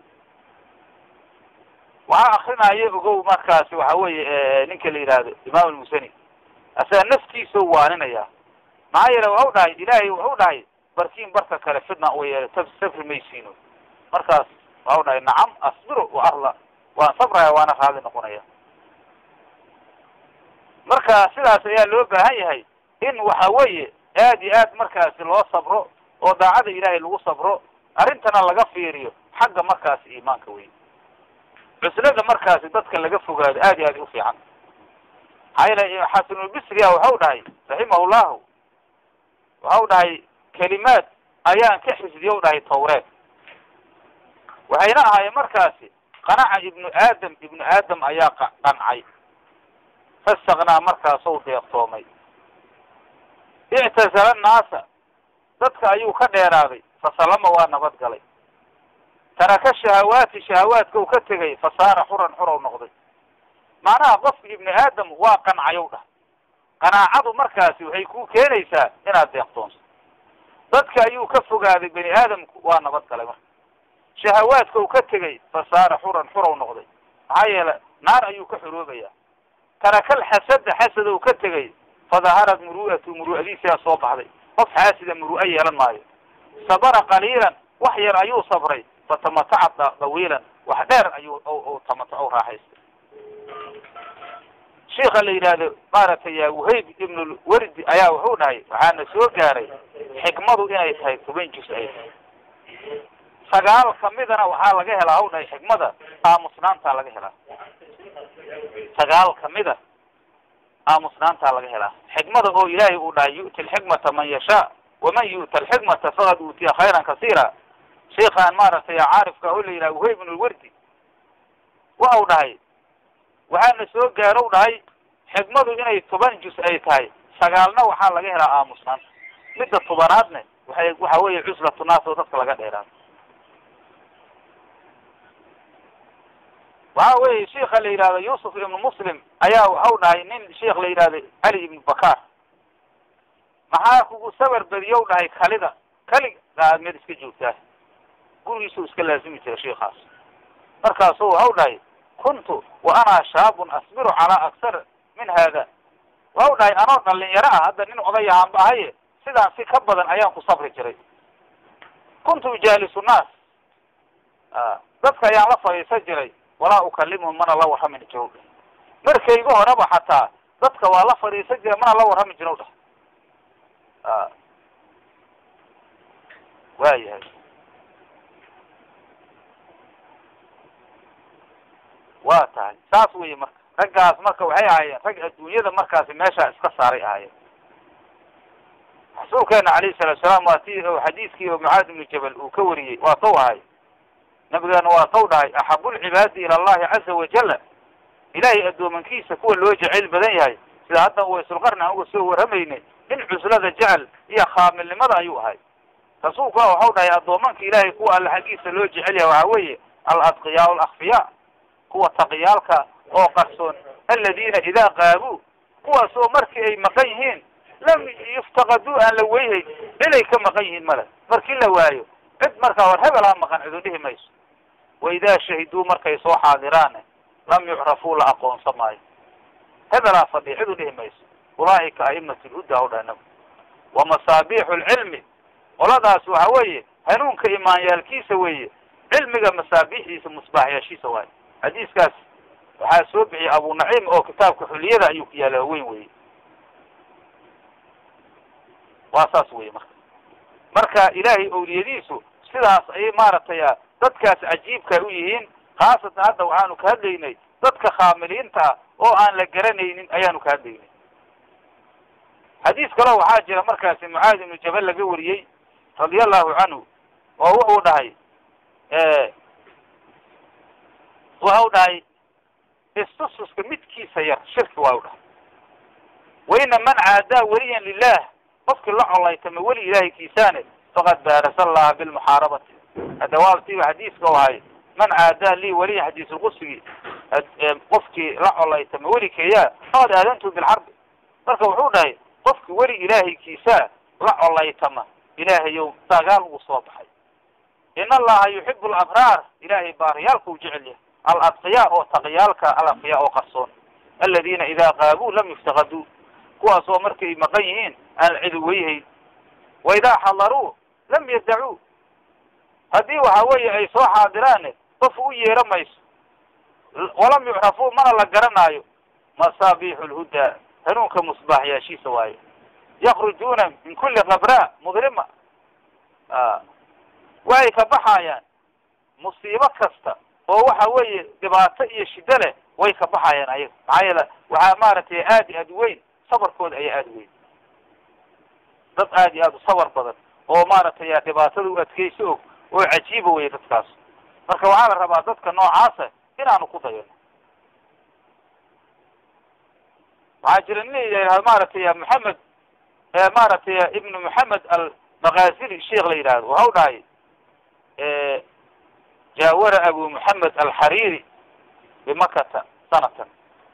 waxaa akrinaayo ogow markaasi waxa weeye ninka la yidhaahdo imaam almusani asaga naftiisa waaninaya maxaa yeele waxau dhahay ilaahay wuxuu dhahay barkiin barka kale fitna u yeelay safri maysiino markaas waxau dhahay nacam asbiro wa arla waan sabraya waana raali noqonaya marka sidaas ayaa loo baahan yahay in waxa weeye aad iyo aad markaasi loo sabro oo daacada ilaahay lagu sabro arrintana laga fiiriyo xagga markaasi iimaanka wey cuslada markaasi dadka laga fogaado aad iyo aad u fiican maxaa yeele xasanulbisriya waxau dhahay raximahullahu waxau dhahay kelimaad ayaan ka xifdiye u dhahay tawreed waxayna ahaayeen markaasi qanaca ibnu aadam ibnu aadam ayaa qancay fastaknaa markaasou deeqtoomay ictazala annaasa dadka ayuu ka dheeraaday fasalama waa nabad galay taraka shahawaati shahawaadka u ka tegay fasaara xuran xurow noqday macnaha qofka ibni aadam waa qancayow dhah qanaacadu markaasi waxay ku keenaysaa inaad deeqtoonso dadka ayuu ka fogaaday bani aadamku waa nabad galay marka shahawaadka uu ka tegay fasaara xuran xurow noqday maxaa yeele naar ayuu ka xoroobaya tarakal xasada xasada uu ka tegay fadaharad muru'atu muru'adiisaa soo baxday qof xaasida muru'a yeelan maayo sabara qaliilan wax yar ayuu sabray fatamataca dawiilan wax dheer ayuu tamataco raaxaystay sheika la yidhaahdo maaragtay ya wahayb ibnulwardi ayaa wuxuu dhahay waxaana soo gaaray xikmadu inay tahay toban jus ay tahay sagaal kamidana waxaa laga helaa haw dhahay xikmada aamusnaantaa laga helaa sagaal kamida aamusnaantaa laga helaa xikmada oo ilaahay uu dhahay yu'ti alxikmata man yashaa waman yu'ta alxikmata faqad uutiya khayran kasiira sheikhaan maaragtay caarifka oo la yidhaha wahayb ibnulwardi waxau dhahay waxaana soo gaarow dhahay xikmadu inay toban jus ay tahay sagaalna waxaa laga helaa aamusnaanta midda tobanaadne waxay waxa weeye cuslatu naas oo dadka laga dheeraado waxa weeye sheika la yidhahdo yuusuf ibnu muslim ayaa waxau dhahay nin sheikh la yidhahdo cali ibnu bakar maxaa kugu sabar badiyow dhahay kalida kali aad meel iska joogtaa gurigiisuu iska laazimi jira sheikaas markaasu waxau dhahay kuntu wa ana shaabun asbiru calaa aksar min hada waxau dhahay anoo dhalinyaro ah hadda nin odayahaanba ahaye sidaan si ka badan ayaan ku sabri jiray kuntu ujaalisu naas dadka ayaan la fadhiisan jiray walaa ukalimuhum mana la warramin jirow dhah markayga horeba xataa dadka waa la fadhiisan jiray mana la warrami jirow dhah waayahay waa tahay saas weye marka raggaas marka waxay ahaayeen rag adduunyada markaasi meeshaa iska saaray ahaayeen rasuulkeena calayhi salaatu salaam waa ti xadiiskii oo mucaad ibnu jabal uu ka wariyey waa taw ahay nabigeena waa taw dhahay axabu lcibaadi ila allahi caza wajala ilaahay addoomankiisa kuwa loo jecayl badan yahay sida hadda waysulqarni aan uga soo warramaynay in cuslada jecel iyo khaamilnimada ayuu ahay rasuulkuna waxau dhahay addoomanka ilaahay kuwa alle xaggiisa loo jecel yahay waxaa weeye aladqiyaa alakfiyaa kuwa taqiyaalka oo qarsoon aladiina idaa qaabuu kuwaas oo markii ay maqan yihiin lam yuftaqaduu aan la weyhay ciday ka maqan yihiin male markii la waayo cid markaa war hebelaa maqan cidu dhihi mayso wa idaa shahiduu markay soo xaadiraane lam yucrafuu la aqoonsan maayo hebelaa fadhiya cidu dhihi mayso ulaa'ika a'imat lhuda o dhanab wa masaabiixu lcilmi qoladaas waxa weeye hanuunka imaanyaalkiisa weeye cilmiga masaabiixdiisa musbaaxyaashiisa waayo xadiiskaas waxaa soo bixiyay abu naciim oo kitaabka xuliyada ayuu ku yaala weyn weye waa saas weye marka marka ilaahay owliyadiisu sidaas ayay maaragtay dadkaas cajiibka u yihiin khaasatan hadda waxaanu ka hadlaynay dadka khaamiliinta ah oo aan la garanaynin ayaanu ka hadlaynay xadiis kaleo waxaa jira markaasi mucaad ibnu jabal laga wariyey radia allahu canhu oo wuxuu dhahay waxau dhahay istususka midkiisa yar shirki waa u dhahay waina man caadaa weliyan lilah qofkii la colaytama weli ilaahay kiisaane faqad baarasa allaha bilmuxaarabati hadawaabtiiba xadiiska u ahay man caadaa lii weliyan xadiisulqudsigii qofkii la colaytama welikeeyaa faqad aadantu bilxarbi marka wuxuu dhahay qofki weli ilaahay kiisaa la colaytama ilaahayow dagaal ugu soo baxay in allaha yuxibu alabraar ilaahay baariyaalka u jecel yahay aladqiyaa oo taqiyaalka alaqfiyaa oo qarsoon aladiina idaa qaabuu lam yuftaqaduu kuwaas oo markay maqan yihiin aan cidi weyhayn wa idaa xadaruu lam yadacuu haddii waxa weeye ay soo xaadiraane qof u yeera mayso walam yucrafuu mana la garanaayo masaabiixu lhudaa hanuunka musbaaxyaashiisa waayo yakrujuuna min kuli kabraa mudlima waxay ka baxayaan musiibo kasta oo waxa weeye dhibaato iyo shiddo leh way ka baxayaan ayaga maxaa yeele waxaa maaragtay aad iyo aad weyn sabarkooda ayaa aada weyn dad aad iyo aad u sabar badan oo maaragtay dhibaatada u adkeysa og oo cajiiba weye dadkaas marka waxaa la rabaa dadka noocaasa inaanu ku dayano waxaa jira nin la yidhahdo maaragtay maxamed maaragtay ibnu maxamed almakaazili sheikh la yidhahdo waxau dhahay jaawara abu maxamed alxariiri bimakata sanatan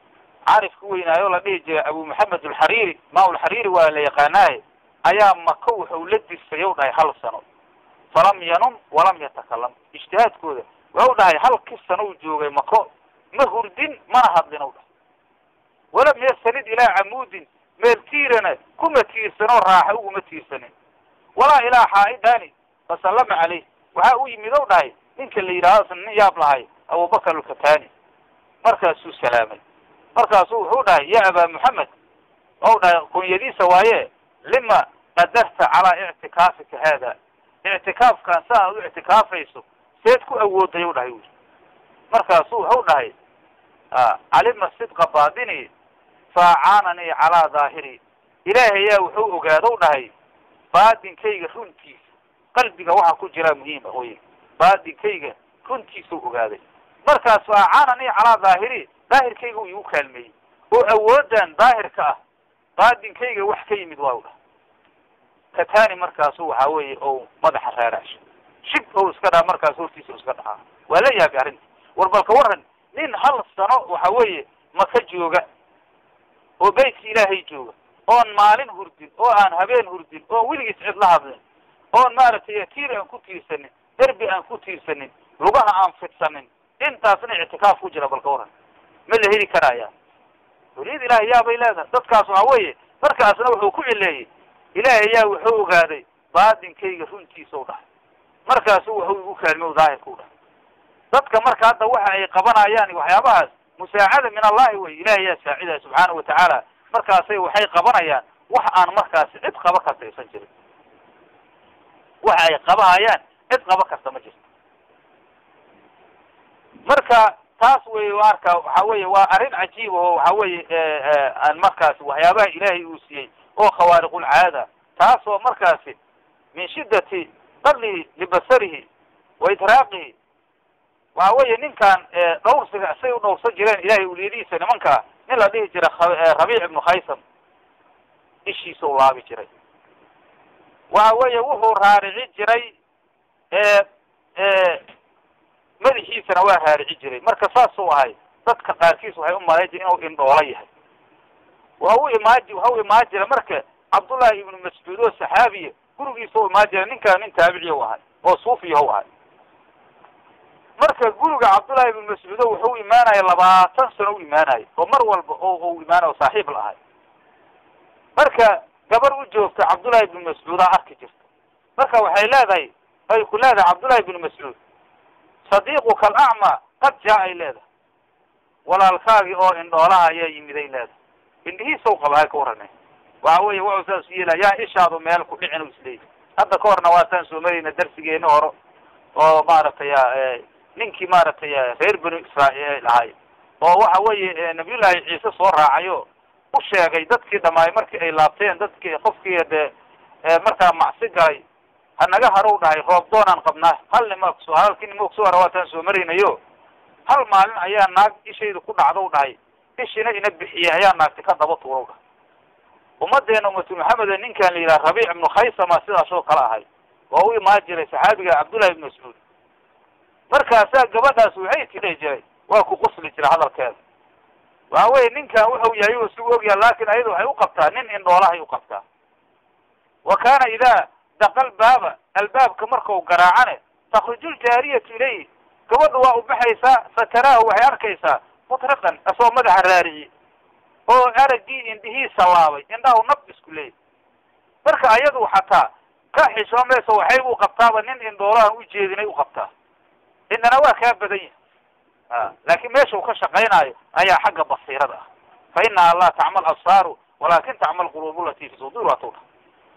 caarifka weynaayo la dhihi jiray abu maxamed alxariiri maa alxariiri waa la yaqaanaaye ayaa maka wuxuu la dirsay u dhahay hal sano falam yanum walam yatakalam ijtihaadkooda waxau dhahay halkii sano u joogay mako ma hurdin mana hadlin u dhahay walam yastanid ilaa camuudin meel tiirana kuma tiirsanoo raaxa uguma tiirsanin walaa ilaa xaaidani fasallama caleyh waxaa u yimid ou dhahay ninka la yidhaahdo nin yaab lahay abubakar alkatani markaasuu salaamay markaasuu wuxuu dhahay ya aba moxamed ou dhahay kunyadiisa waaye lima qadarta calaa ictikaafika haada ictikaafkan sa aad u ictikaafayso seed ku awooday u dhahay wi markaasuu wuxuu dhahay calima sidqa baadini faacaananii calaa daahiri ilaahay yaa wuxuu ogaadou dhahay baadinkayga runtiisa qalbiga waxaa ku jiraa muhiima oy baadinkayga runtiisau ogaaday markaas faacaananii calaa daahiri daahirkayga u igu kaalmeeyey oo awoodan daahirka ah baadinkayga wax ka yimid waa u dhahay katani markaasu waxaa weeye ou madaxa raaraasho shib ou iska dhaha markaas hortiisa iska dhahaa waa la yaabay arrinta war balka waran nin hal sano waxa weeye maka jooga oo beytka ilaahay jooga oon maalin hurdin oo aan habeen hurdin oon weligiis cid la hadlin oon maaragtay tiir aan ku tiirsanin derbi aan ku tiirsanin lugaha aan fidsanin intaasna ictikaaf ku jira balka waran ma la heli karaya weliyad ilaahay yaabay leedahay dadkaas waxa weeye markaasna wuxuu ku cileeyey ilaahay yaa wuxuu ogaaday baadinkayga runtiisa u dhahay markaasu wuxuu igu kaalmay u daahirka u dhahay dadka marka hadda waxa ay qabanayaan waxyaabahaas musaacada min allahi wey ilahay yaa saacidaya subxaanahu watacaala markaasay waxay qabanayaan wax aan markaasi cid qaba karta aysan jirin waxa ay qabahayaan cid qaba karta ma jirto marka taas wey arka waxa weye waa arrin cajiib oo waxa weye aan markaasi waxyaabaha ilaahay uu siiyey oo khawaariqulcaada taasoo markaasi min shiddati qadlihi libasarihi wa idraaqihi waxa weeye ninkan dhawrsiga say u dhawrsan jireen ilahay uliyadihiisa nimankaa nin la dhihi jira rabiic ibnu khaysam ishiisa u laabi jiray waxa weeye wuxuu raarici jiray madaxiisana waa raarici jiray marka saasuu ahay dadka qaarkiis waxay u malayn jire inuu indhoola yahay waa u imaaji waxa u imaan jira marka cabdullahi ibnu mascuud oo saxaabiya gurigiisa u imaan jira ninkaan nin taabiciya u ahay oo suufiya u ahay marka guriga cabdullahi ibnu mascuudo wuxuu imaanaya labaatan sano u imaanayo oo mar walba oo u imaanayo saaxiib la ahay marka gabar u joogta cabdullahi ibnu mascuudaa arki jirta marka waxay leedahay ay ku leedahay cabdullahi ibnu mascuud sadiiquka alacma qad jaa ay leedahay walaalkaagii oo indhoolaha ayaa yimid ay leedahay indhihiisaw qaba hay ka warane waxa weeye wuxuu saas yeela yaa ishaadu meel ku dhicin u isleeyahy hadda ka horna waataan soo marayna darsigeeni hore oo maaragtay ninkii maaragtay reer banu israa'iil ahay oo waxa weeye nabiyullaahi ciise soo raacayo u sheegay dadkii dhamaay markii ay laabteen dadkii qofkii de markaa macsi galay hanaga harow dhahay roob doonaan qabnaa hal nima kuso halkii nima kusoo hara waataan soo maraynayo hal maalin ayaa naag ishayda ku dhacdow dhahay ishina ina bixiyey ayaa naagti ka daba tuurow dhahay ummadeena ummatu maxameda ninkan la yidhaha rabiic ibnu khaysama sidaasoo kale ahay waa u imaan jiray saxaabiga cabdullahi ibnu mascuud markaasaa gabadhaas waxay tidhi jiray waa ku qusli jira hadalkeeda waxa weye ninkan wuxuu yahay u isugu ogyaha laakin ayada waxay u qabtaa nin indhoolahay u qabtaa wa kaana idaa daqal baaba albaabka markau garaacane takruju ljaariyatu ilayhi gabadha waa u baxaysaa fataraahu waxay arkaysaa mutriqan asoo madaxa raarici oo araggii indhihiisa laabay indhahu nab isku leeyay marka ayadu xataa ka xishoomaysa waxay u qabtaaba nin indhoolahan u jeedinay u qabtaa indhana waa kaa badan yahay a laakiin meesha uu ka shaqaynaayo ayaa xagga basiirada ah fa inaha laa tacmal absaaru walakin tacmal quluub lati fi sudur waa tuudha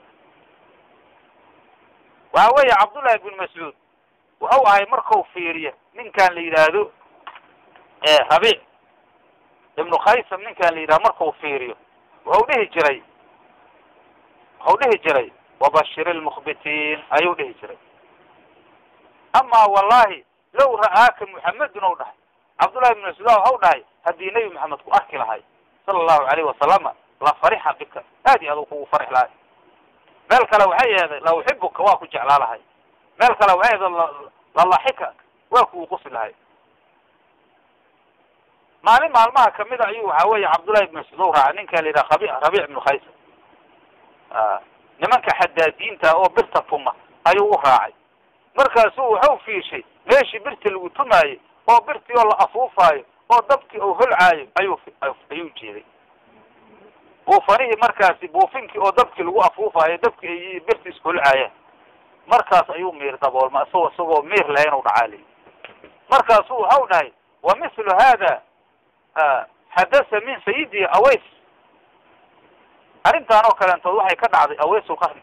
waxa weeye cabdullahi ibn mascuud wuxuu ahay markau fiiriya ninkan la yidhaahdo rabiic ibnu khaysam ninkan la yidhahdo markau fiiriyo wuxuu dhihi jiray wuxuu dhihi jiray wabashir lmukhbitiin ayuu dhihi jiray ama wallahi low ra'aaka muxamedun ou dhahay cabdullahi ibn mascuud waxau dhahay haddii nebi maxamed ku arki lahay sala allahu alayhi wasalama la farixa bika aad iyo aad u kugu farix lahay meel kale waxay aheeday la uxibuka waa ku jeclaa lahay meel kale waxay aheeday lalaxika waa kugu qusi lahay maalin maalmaha kamid a ayuu waxa weeye cabdullahi ibn mascuud u raacay ninka la yidhaha rabi rabiic ibnu khaysa nimanka xadaadiinta oo birta tuma ayuu u raacay markaasuu waxau fiishay meeshii birta lagu tumaayey oo birtii oo la afuufaayo oo dabkii oo holcaayo ayuu ayuu jeeday buufanihii markaasi buufinkii oo dabkii lagu afuufaayo dabkii ay birti isholcaayaan markaas ayuu miir daboolma isagoo isagoo miir lahayn u dhacaaliy markaasuu waxau dhahay wa mithlu hada xadasa min sayidi aways arrintaan oo kaleentood waxay ka dhacday awaysulqarni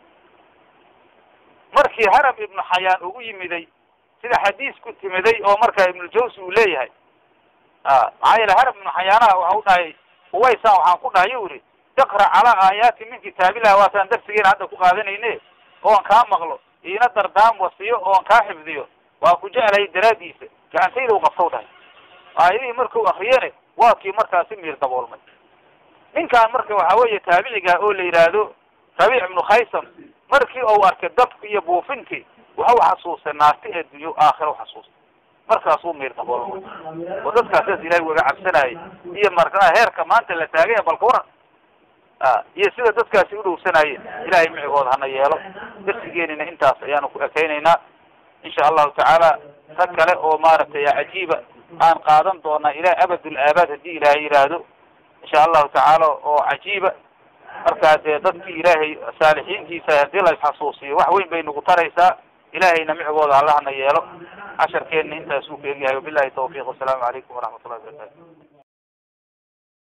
markii harab ibnu xayaan ugu yimiday sida xadiis ku timiday oo markaa ibnujawsi uu leeyahay maxaa yeele harab ibnu xayaanaha waxa u dhahay uwaysan waxaan ku dhahay yu ihi iqra calaa aayaati min kitaabillahi waataan darsigeena hadda ku qaadanayne oon kaa maqlo iina dardaam wasiyo oon kaa xifdiyo waa ku jeclahay daraadiisa gacantayda u qabtaw dhahay aayadihii markuu akriyene waa kii markaasi miir daboolmay ninkaan marka waxa weeye taabiciga oo la yidhaahdo rabiic ibnu khaysam markii uu arkay dabki iyo buufintii waxau xasuustay naarti ee dunyo aakhira u xasuustay markaasuu miir daboolmay oo dadkaasas ilahay waga cabsanayay iyo markaa heerka maanta la taagaya balka waran iyo sida dadkaasi udhowsanayeen ilahay micigooda hana yeelo darsigeenina intaas ayaanu ku ekeynaynaa insha allahu tacaala rag kale oo maaragtay cajiiba aan qaadan doonaa ilaa abadul aabaad haddii ilaahay yidhaahdo insha allahu tacaala oo cajiiba markaa dee dadkii ilaahay saalixiintiisa haddii la isxasuusiyo wax weyn bay nagu taraysaa ilahayna micigooda allahna yeelo casharkeenna intaasuu ka egyahay wabilahi tawfiiq wasalaamu calaykum waraxmat ullahi wabarakatu